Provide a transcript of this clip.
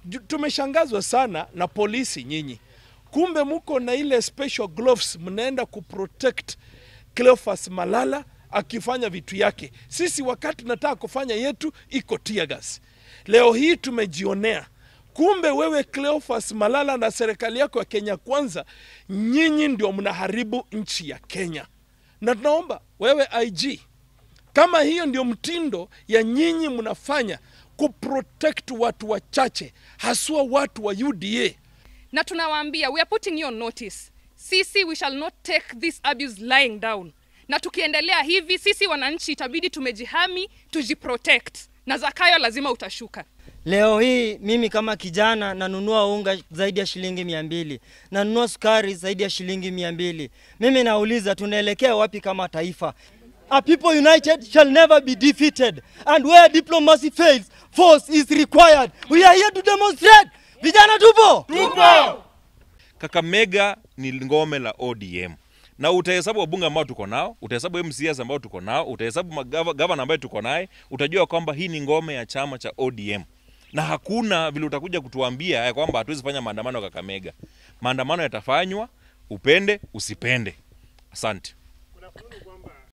Ju- Tumeshangazwa sana na polisi nyinyi, kumbe mko na ile special gloves, mnaenda kuprotect Cleophas Malala akifanya vitu yake. Sisi wakati tunataka kufanya yetu iko tear gas. Leo hii tumejionea kumbe wewe Cleophas Malala na serikali yako ya Kenya Kwanza, nyinyi ndio mnaharibu nchi ya Kenya, na tunaomba wewe IG, kama hiyo ndio mtindo ya nyinyi mnafanya kuprotect watu wachache, haswa watu wa UDA, na tunawaambia we are putting you on notice sisi we shall not take this abuse lying down na tukiendelea hivi sisi wananchi itabidi tumejihami tujiprotect na zakayo lazima utashuka Leo hii mimi kama kijana nanunua unga zaidi ya shilingi mia mbili, nanunua sukari zaidi ya shilingi mia mbili. Mimi nauliza tunaelekea wapi kama taifa? A people united shall never be defeated and where diplomacy fails, force is required. We are here to demonstrate. Vijana tupo? Kakamega ni ngome la ODM na utahesabu wabunge ambao tuko nao, utahesabu MCAs ambao tuko nao, utahesabu magava- gavana ambaye tuko naye, utajua kwamba hii ni ngome ya chama cha ODM na hakuna vile utakuja kutuambia ya kwamba hatuwezi fanya maandamano Kakamega. Maandamano yatafanywa, upende usipende. Asante.